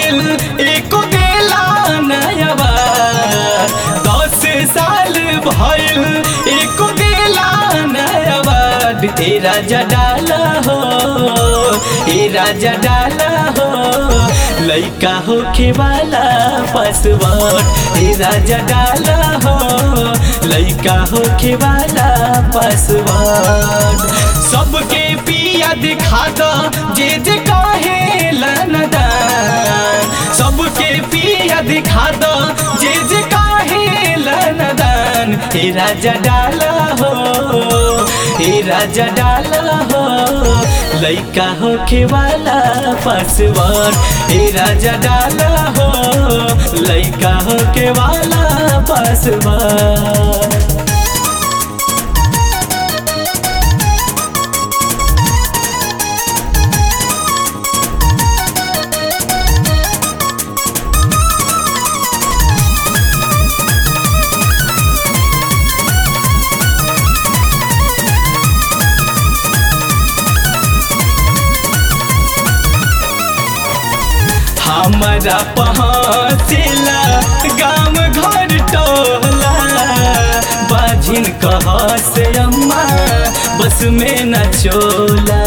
भइल एको देला नयबा दस साल भइल एको देला नयबा ए राजा डाला हो ए राजा डाला हो लइका होखे वाला पासवर्ड ए राजा डाला हो लइका होखे वाला पासवर्ड सबके पिया दिखा दो जे जे कहे लनदान सबके पिया दिखा दो जे जे कहे लनदान हे राजा डाला हो हे राजा डाला हो लइका होखे वाला पासवर्ड हे राजा डाला हो लइका होखे वाला पासवर्ड हमारा पहुँचला गाँव घर टोला बाझिन कह से अम्मा बस में न चोला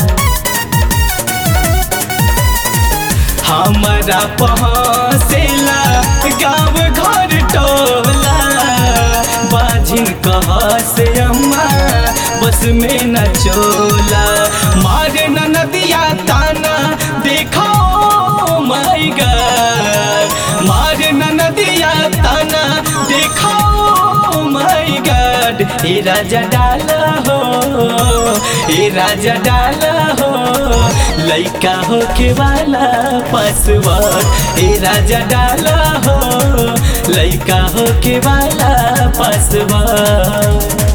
हमारा पहुँचला गाँव घर टोला बाझिन कह से अम्मा बस में न चोला मारे न नदिया ताना देखो माई गॉड मारे न नदिया ताना देखो माई गॉड हे राजा डाला हो हे राजा डाला हो लइका होके वाला पासवर्ड हे राजा डाला हो लइका होके वाला पासवर्ड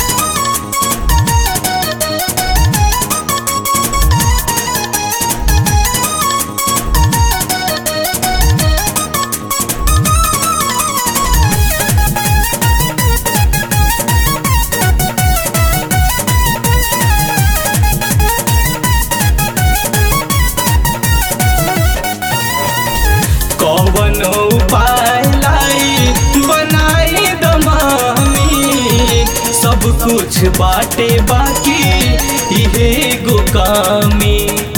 कौन उपाय लाई बनाई दमामी सब कुछ बाटे बाकी इहे गो कामी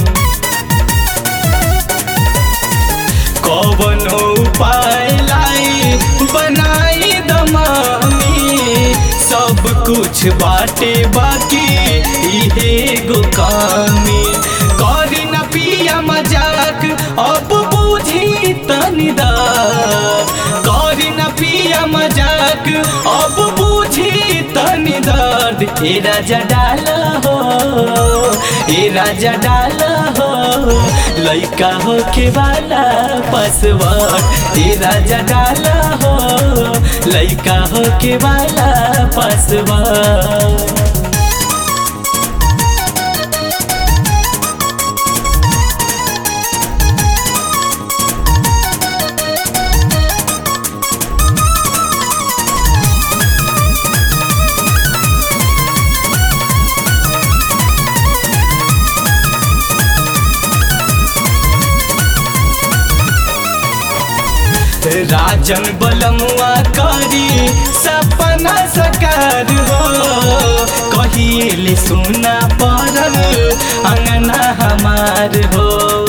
कौन उपाय लाई बनाई दमामी सब कुछ बाटे बाकी इहे गो कामी करी न पिया मजाक अब बुझी तनिदा करी न पिया मजाक अब बुझी तनि दर्द ए राजा डाला हो ए राजा डाला हो लइका होके वाला पासवर्ड ए राजा डाला हो लइका होके वाला पासवर्ड राजन बलमुआ करी सपना सकार हो कहिले सुना पड़ल अंगना हमार हो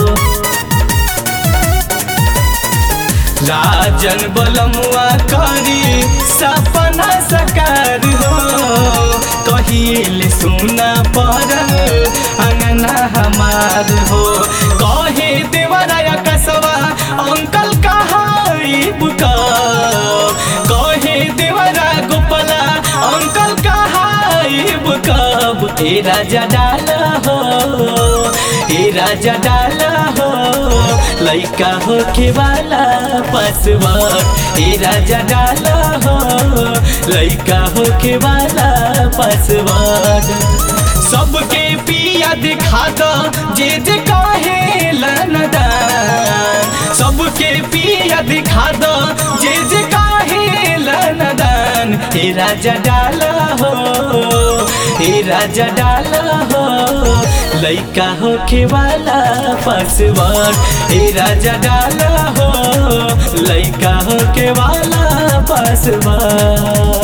राजन बलमुआ करी सपना सकार हो कहिले सुना पड़ल अंगना हमार हो कहे देवराया कसवा अंकल कहा बुका कहे देवरा गोपला अंकल कहा बुकब ए राजा डाला हो ए राजा डाला हो लइका होके वाला पासवर्ड ए राजा डाला हो लइका होके वाला पासवर्ड सबके पिया दिखा दो जे जे कहे लनदान सबके पिया दिखा दो जे जे काहे लनदान हे राजा डाला हो हे राजा डाला हो लइका होके वाला पासवर्ड ए राजा डाला हो लइका होके वाला पासवर्ड